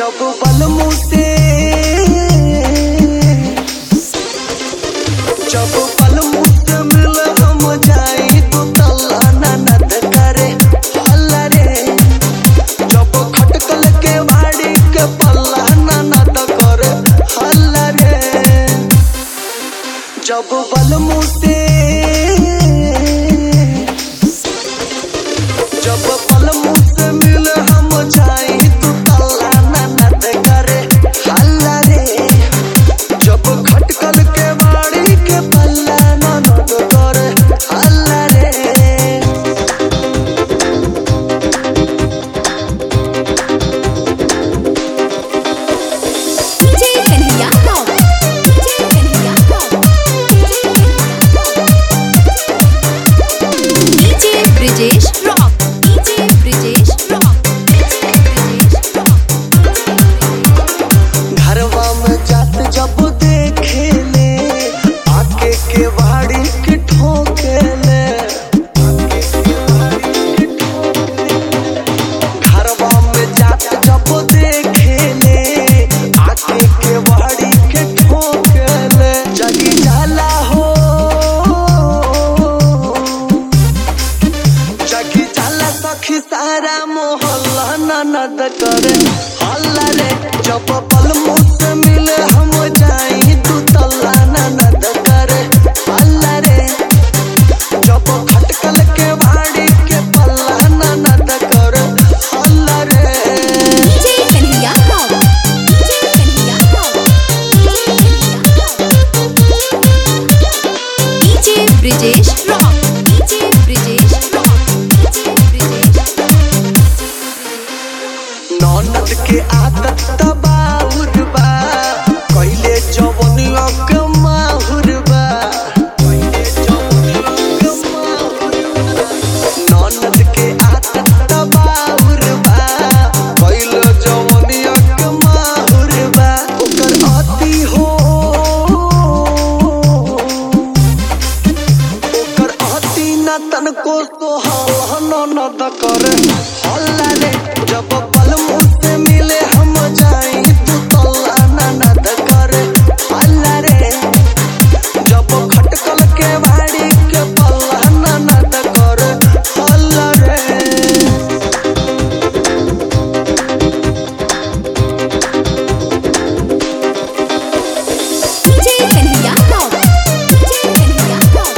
जब बलमू से जब बलमू से मिल हम जाई तो तल्ला ननद करे हल्ला रे जब खटकल के बाड़ी के पल्ला ननद करे हल्ला रे जब बलमू से जब बलमू से मिल हम जाई तो तल्ला ननद करे हल्ला रे जब खटकल के बाड़ी के पल्ला ननद करे हल्ला रे DJ Kanhaiya Rock. DJ Kanhaiya Rock. DJ Brijesh Rock. DJ Brijesh Rock. DJ Brijesh Rock. घरवा में जात जब देखे ले आके के बाड़ी के ठोके ले घरवा में जात जब देखे ले आके के बाड़ी के ठोके ले जगी जाला हो जगी जाला सखी सारा मोहल्ला ननद करे हल्ला रे जब पल मुझ मिले हम जाई तू तल्ला ननद करे हल्ला रे जब खटकल के बाड़ी के पल्ला ननद करे हल्ला रे DJ Kanhaiya Rock. DJ Kanhaiya Rock. DJ Brijesh Rock. DJ Brijesh Rock. DJ Brijesh ननद के आदत तबाउर बा कइले जवनिया के माहुर बा कइले जवनिया के माहुर बा। ननद के आदत तबाउर बा कइले जवनिया के माहुर बा ओकर अति हो ओकर अति न तनको सोहल ननद करे हल्ला रे जब पल मुझसे मिले हम जाई तू तल्ला ननद करे हल्ला रे जब खटकल के बाड़ी के पल्ला ननद करे हल्ला रे DJ Kanhaiya Rock. DJ Kanhaiya Rock.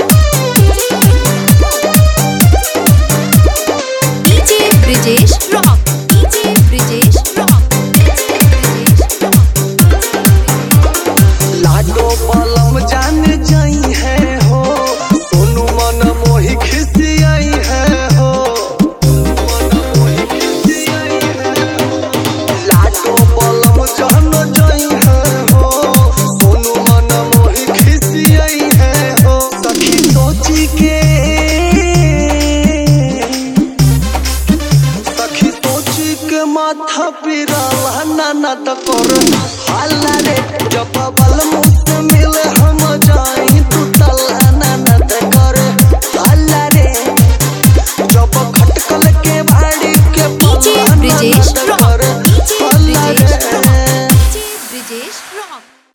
DJ Brijesh Rock. DJ Brijesh Rock. DJ Brijesh Rock. लाडो पलम जान जाई है हो सोनू मन मोहि खिसियाई है हो मन मोहि खिसियाई है लाडो पलम जान जाई है हो सोनू मन मोहि खिसियाई है हो सखी सोची के सखी सोची के माथा पिराला ननद कर हल्ला रे जब बल मुझ मिले हम जाई तू तल्ला ननद कर हल्ला रे जब खटकल के बाड़ी के DJ पल्ला Brijesh ननद Rock. कर DJ हल्ला Brijesh रे Rock. DJ Brijesh Rock.